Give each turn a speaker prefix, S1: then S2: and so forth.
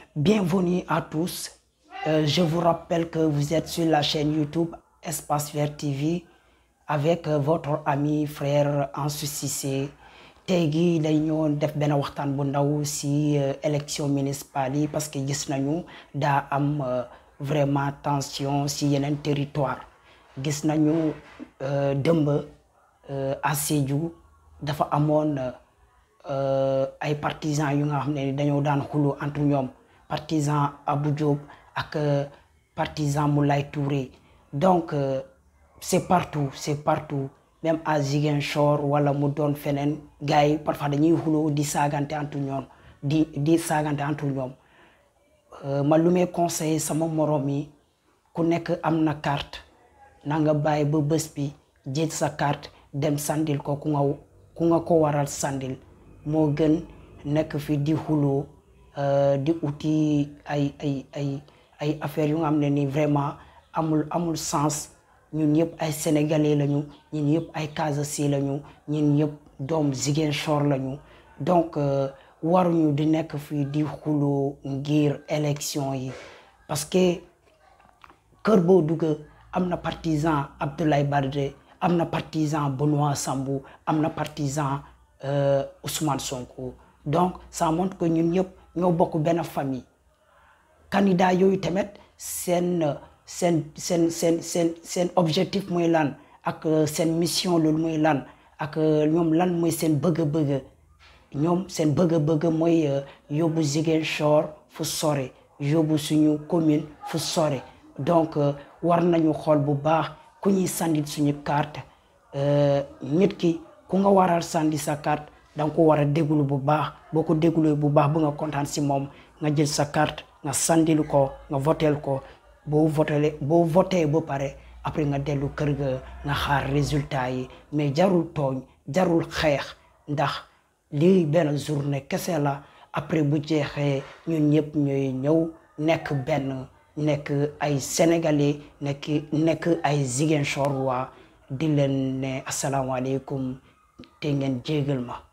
S1: bienvenue à tous. Euh, je vous rappelle que vous êtes sur la chaîne YouTube Espace Vert TV avec euh, votre ami frère Ansou Cissé. tey gi day ñëwoon def benn waxtaan bu ndaw si élection municipale yi parce que gis nañu daa am vraiment tension si yeneen territoire gis nañu dëmb à Sédhiou dafa amoon ay partisans yu nga xam ne dañoo daan xulu entre ñoom partisan Abou Diop ak partisan Moulay Touré donc c'est partout c'est partout même à Ziguinchor wala mu doon feneen gars yi parfois dañuy xuloo di saagante entre ñoom di di saagante entre ñoom ma lu may conseiller sama morom yi ku nekk am na carte na nga bàyyi ba bés bi jël sa carte dem sandil ko ku nga ku nga ko waral sandil moo gën nekk fi di xuloo di uti ay ay ay ay affaires yu nga xam ne ni vraiment amul amul sens ñun ñëpp ay sénégalais lañu ñun ñëpp ay Casamançais lañu ñun ñëpp doom Ziguinchor lañu donc waruñu di nekk fii di xuloo ngir élection yi parce que kër boo dugg am na partisan Abdoulaye Baldé am na partisan Benoît Sambou am na partisan Ousmane Sonko donc ça montre que ñun ñëpp ñoo bokk benn famille candidat yooyu tamit seen seen seen seen seen seen objectif mooy lan ak seen mission loolu mooy lan ak ñoom lan mooy seen bëgg-bëgg ñoom seen bëgg-bëgg mooy yóbbu Ziguinchor fu sore yóbbu suñu commune fu sore donc war nañu xool bu baax ku ñuy sandi suñu carte nit ki ku nga waral sandi sa carte danga ko war a déglu bu baax boo ko dégluwee bu baax bu nga kontaan si moom nga jël sa carte nga sandil ko nga votel ko boo voté boo voté ba pare après nga dellu kër ga nga xaar résultat yi mais jarul tooñ jarul xeex ndax lii benn journée kese la après bu jeexee ñun ñëpp ñooy ñëw nekk benn nekk ay sénégalais nekk nekk ay Ziguinchor waa di leen ne asalaamaaleykum te ngeen jégal ma